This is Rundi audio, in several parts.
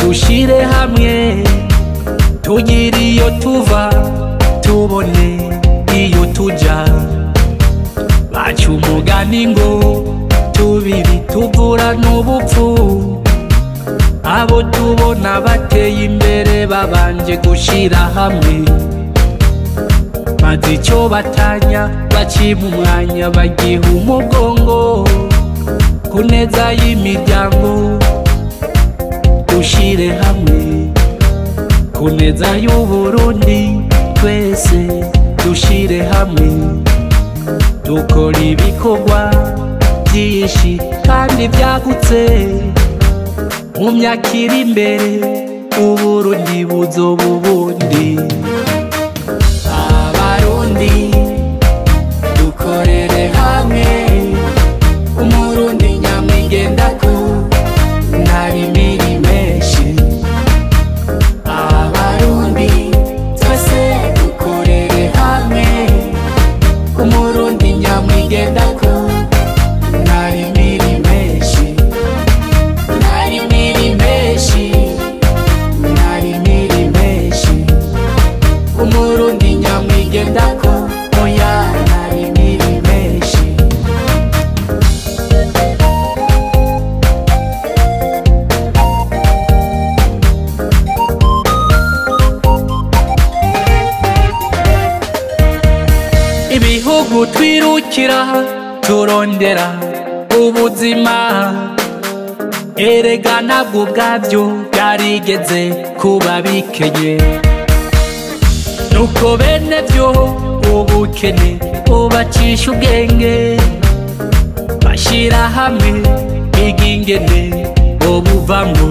dushire hamwe tugire iyo tuva tubone iyo tuja baca umugani ngo tubiri tuvura n'ubupfu abo tubona bateye imbere babanje gushira hamwe maze icyo batanya bacima umwanya bagiha umugongo ku neza y'imiryango dushire hamwe ku neza y'uburundi twese dushire hamwe dukora ibikorwa byinshi kandi byagutse mu myaka iri imbere uburundi buzoba ubundi abarundi dukorere hamwe umurundi nyamwigendako ntabimiri menshi abarundi twese dukorere hamwe umurundi nyamwigendako ntabimiri menshi ntabimiri menshi ntabimiri menshi umurundi nyamwigendako oya ntabimiri menshi ibihugu twirukira turondera ubuzima erega ntabwo ubwabyo byarigeze kuba bikenye nuko bene byo ubukene bubacisha ubwenge bashyira hamwe biga ingene bobuvamo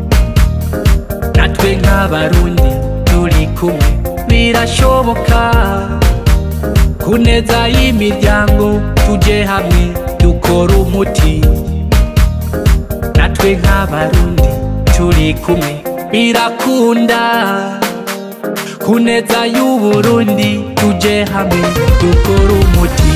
natwe nk'abarundi turi kumwe birashoboka ku neza y'imiryango tuje hamwe dukora umuti natwe nk'abarundi turi kumwe birakunda ku neza y'uburundi tuje hamwe dukora umuti